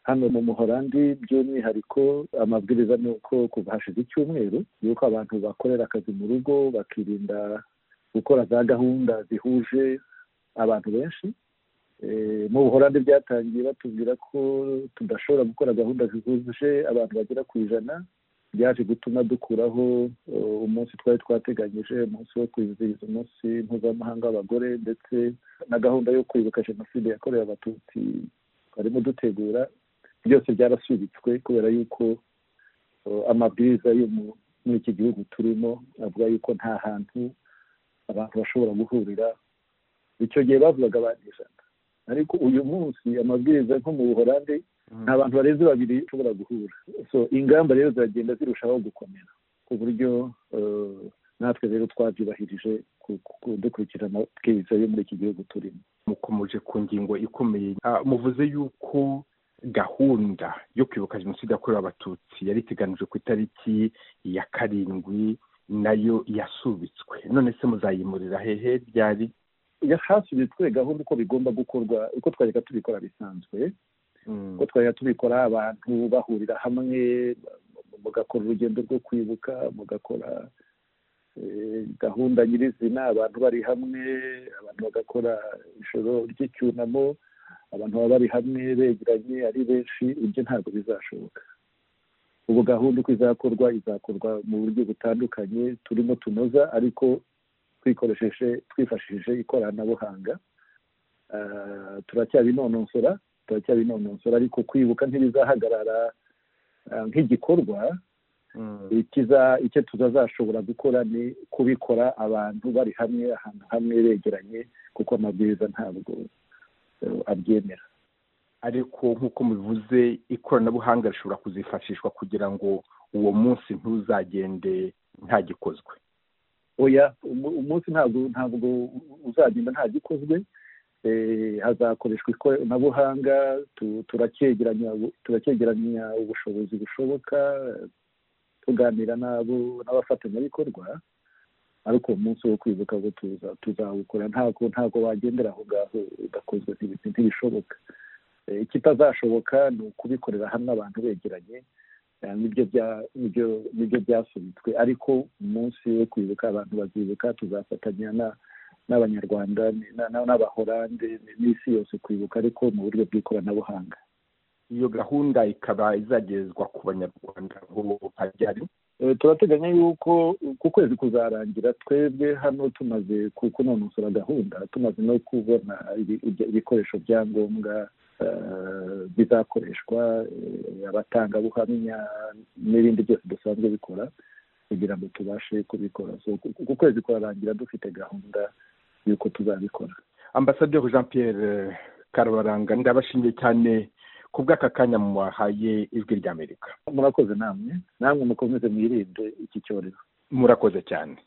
hano mu muhorandi by'umwihariko amabwiriza ni uko kuva hashize icyumweru yuko abantu bakorera akazi mu rugo bakirinda gukora za gahunda zihuje abantu benshi mu buhorandi byatangiye batubwira ko tudashobora gukora gahunda zihuje abantu bagera ku ijana byaje gutuma dukuraho umunsi twari twateganyije umunsi wo kwizihiza umunsi mpuzamahanga w'abagore ndetse na gahunda yo kwibuka jenoside yakorewe abatutsi twarimo dutegura byose byarasubitswe kubera yuko amabwiriza yo muri iki gihugu turimo avuga yuko nta hantu abantu bashobora guhurira icyo gihe bavugaga abantu ijana ariko uyu munsi amabwiriza nko mu buhorande nta bantu barenze babiri ushobora guhura so ingamba rero ziragenda zirushaho gukomera ku buryo natwe rero twabyubahirije dukurikije amabwiriza yo muri iki gihugu turimo mukomeje ku ngingo ikomeye muvuze yuko gahunda yo kwibuka jenoside yakorewe abatutsi yari iteganijwe ku itariki ya karindwi nayo yasubitswe none se muzayimurira hehe byari hasubitswe gahunda uko bigomba gukorwa uko twajyaga tubikora bisanzwe uko twajyaga tubikora abantu bahurira hamwe mugakora urugendo rwo kwibuka mugakora gahunda nyirizina abantu bari hamwe abantu bagakora ijoro ry'icyunamo abantu baba bari hamwe begeranye ari benshi ibyo ntabwo bizashoboka ubu gahunda uko izakorwa izakorwa mu buryo butandukanye turimo tunoza ariko twikoresheje twifashishije ikoranabuhanga turacyabinononsora turacyabinononsora ariko kwibuka ntibizahagarara nk'igikorwa icyo tutazashobora gukora ni kubikora abantu bari hamwe ahantu hamwe begeranye kuko amabwiriza ntabwo abyemera ariko nk'uko mubivuze ikoranabuhanga rishobora kuzifashishwa kugira ngo uwo munsi ntuzagende ntagikozwe oya umunsi ntabwo ntabwo uzagenda ntagikozwe hazakoreshwa ikoranabuhanga turacyegeranya ubushobozi bushoboka tuganira n'abafatanyabikorwa ariko umunsi wo kwibuka ngo tuzawukora ntabwo ntabwo wagendera aho ngaho udakozwe ntibishoboka ikitazashoboka ni ukubikorera hamwe abantu begeranye nibyo byasubitswe ariko umunsi wo kwibuka abantu bazibuka tuzafatanya n'abanyarwanda n'abahorande n'isi yose kwibuka ariko mu buryo bw'ikoranabuhanga iyo gahunda ikaba izagezwa ku banyarwanda ngo hajyari turateganya yuko ku kwezi kuzarangira twebwe hano tumaze kunonosora gahunda tumaze no kubona ibikoresho bya ngombwa bizakoreshwa abatangabuhamya n'ibindi byose dusanzwe bikora kugira ngo tubashe kubikora ku kwezi kurangira dufite gahunda y'uko tuzabikora ambasaderi jean Pierre karabaranga ndabashimiye cyane ku bw'aka kanya mwahaye ijwi ry'amerika murakoze namwe namwe mukomeze mwirinde iki cyorezo murakoze cyane